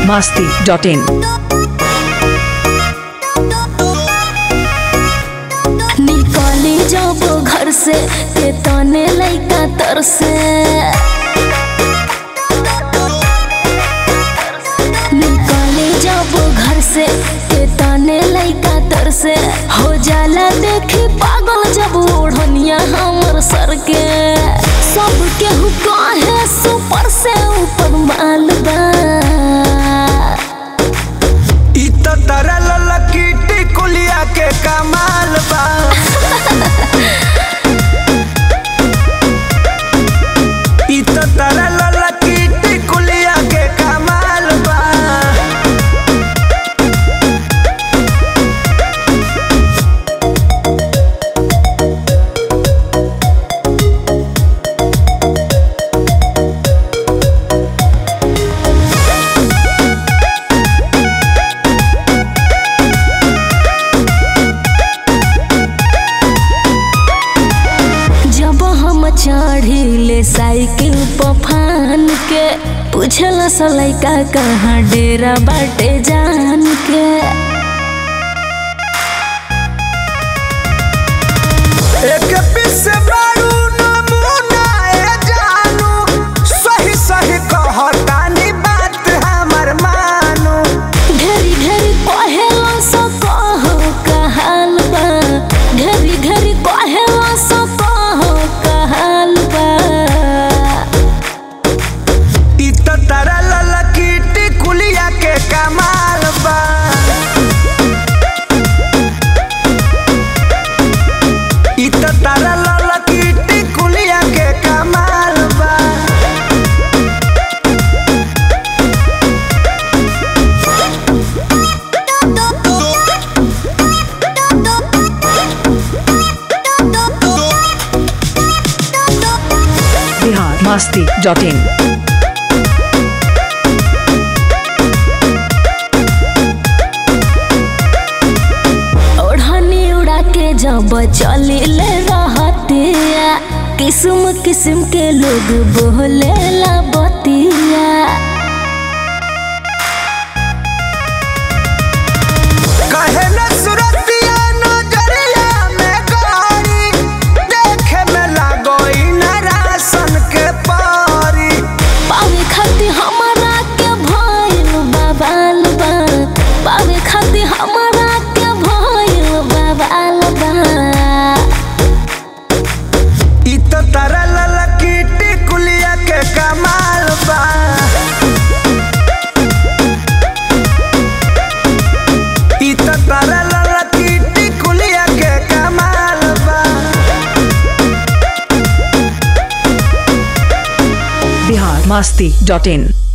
masti.in. निकली जब घर से के तने लइका तर से निकली जब घर से के तने लइका तर से हो जाला देखी पागल जब ओढ़निया हमर सर के सब केहू कहे सुपर से ऊपर माल बा इ त तरल लकीटी कुलिया के कमाल बा इ त तरल लकीटी कुलिया के कमाल बा जब हम चढ़िले साइकिल पर फान के पूछल सलैका कहाँ डेरा बाटे जान के एक पीस बारू नमूना ए जानू सही सही कहतानी बात हमर मानू ढेरी ढेरी कहेला सो कहो कहाल बा ढेरी ढेरी कहेला सो कहो कहाल बा इ त तरल लकीटी कुलिया के कमाल बा इ त तरल लकीटी कुलिया के कमाल बा Bihar masti.in. ओढ़नी उड़ा के जब चलिले रहतिया किस्म किस्म के लोग बोले ला बतिया कहे न सुरतिया नजरिया में गाड़ी देखे में लागोई न राशन के पारी पावे खाती हमारा के भइल बाबाल बा पावे खाती हमारा के भइल बाबाल बा इ त तरल लकीटी कुलिया के कमाल बा इ त तरल लकीटी कुलिया के कमाल बा Bihar masti.in.